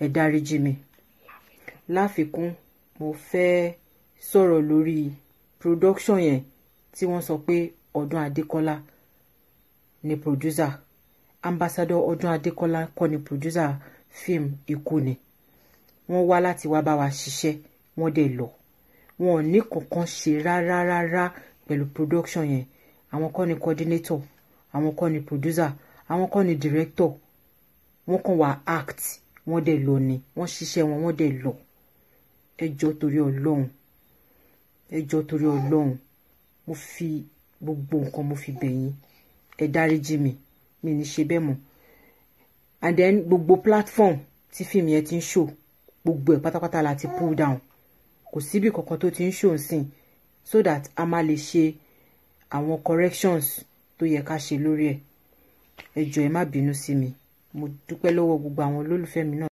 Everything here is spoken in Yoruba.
ẹ dáríjì mi láfikún mo fẹ́ sọ̀rọ̀ lórí production yẹn tí wọ́n sọ pé ọdún adékọ́lá ni producer ambassador ọdún adékọ́lá kọ́ ni producer fíìmù ikú ni wọ́n wá láti wá bá wa ṣiṣẹ́ wọ́n dẹ̀ lọ wọn ò ní kankan ṣe rárá rárá pẹ̀lú production yẹn àwọn kọ́ ni coordinator àwọn kọ́ ni producer àwọn kọ́ ni director wọ́n kàn wá act wọ́n dẹ̀ lọ ni wọ́n ṣiṣẹ́ wọn wọ́n dẹ̀ lọ ẹjọ́ torí ọlọ́run ẹjọ́ torí ọlọ́run mo fi gbogbo nǹkan mo fi bẹ̀yìn ẹ dáríjì mi mi ní ṣe bẹ́ẹ̀ mọ́ and then gbogbo platform tí fíìmù yẹn ti ń show gbogbo ẹ̀ pátápátá la ti pull down kò síbi kankan tó ti ń show nsìn so that a máa lè ṣe àwọn corrections tó yẹ ká ṣe lórí ẹ̀ ẹ jọ̀ọ́ ẹ má bínú sí mi mo dúpẹ́ lọ́wọ́ gbogbo àwọn olólùfẹ́ mi náà.